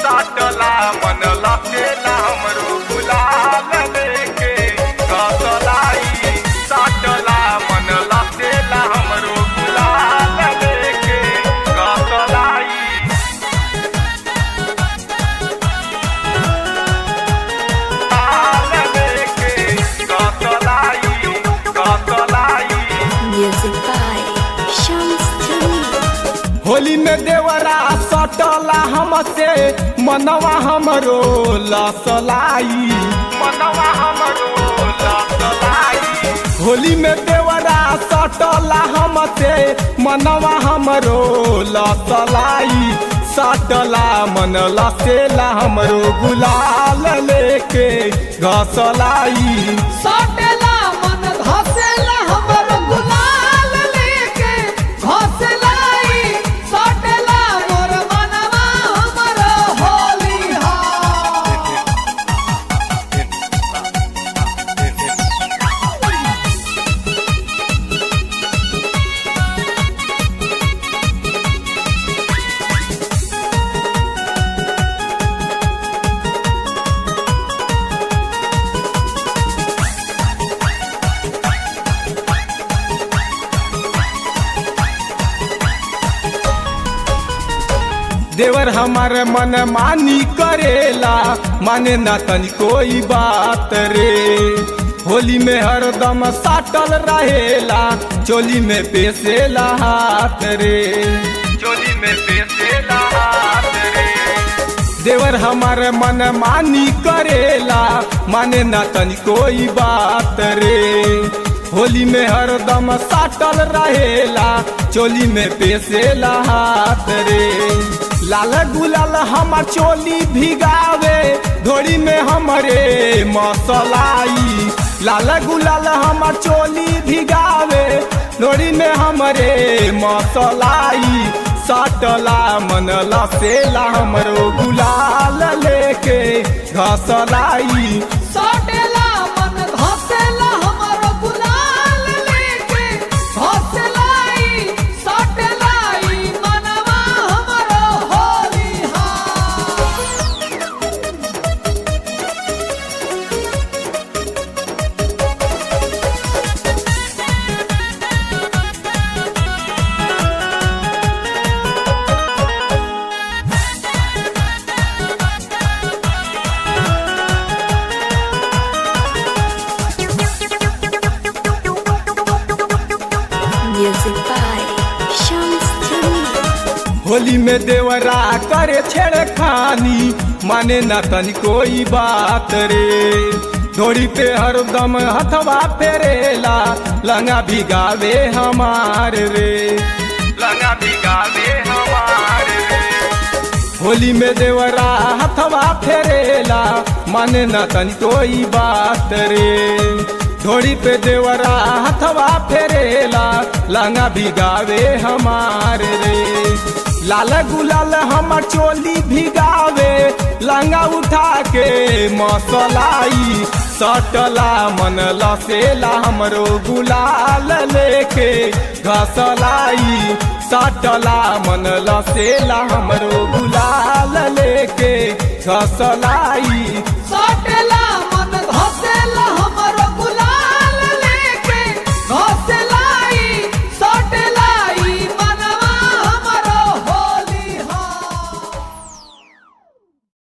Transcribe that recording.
साटला मन लपेला हमरो गुलाल लेके कसलाई साटला मन लपेला हमरो गुलाल लेके कसलाई Music by Shams Jamil. Holi में देवरा सटला हमसे मनवा हमरो लसलाई होली में देवरा सटला हमसे मनवा हमरो लसलाई सटला मन लसेला हमरो गुलाल लेके घसलाई सटेला मन धसेला हमर गुलाल लेके घसलाई सटेला मोर मनवा हमर होली हा देवर हमार मन मानी करेला माने ना तनी कोई बात रे होली में हरदम साटल रहेला चोली में पेसेला हाथ रे चोली में पेसेला हाथ रे देवर हमार मन मानी करेला माने ना तनी कोई बात रे होली में हरदम साटल रहेला चोली में पेसेला हाथ रे लाल गुलाल हमार चोली भिगावे धोड़ी में हमरे मसलाई लाल गुलाल हमार चोली भिगावे धोड़ी में हमरे मसलाई सटला मन लसेला हमरो गुलाल लेके घसलाई सटेला मन धसेला हमर गुलाल लेके घसलाई सटेलाई मनवा हमर होली हा Music by Shams Jamil. Holi में देवरा करे छेड़खानी माने ना तनी कोई बात रे धोड़ी पे हरदम हथवा फेरेला लंगा भिगावे हमार रे लंगा भिगावे हमारे रे होली में देवरा हथवा फेरेला माने ना तनी कोई बात रे धोड़ी पे देवरा हथवा फेरेला लंगा भिगावे हमार रे लाल गुलाल हमर चोली भिगावे लंगा उठा के मसलाई सटला मन लसेला हमरो गुलाल लेके घसलाई सटला मन लसेला हमरो गुलाल लेके घसलाई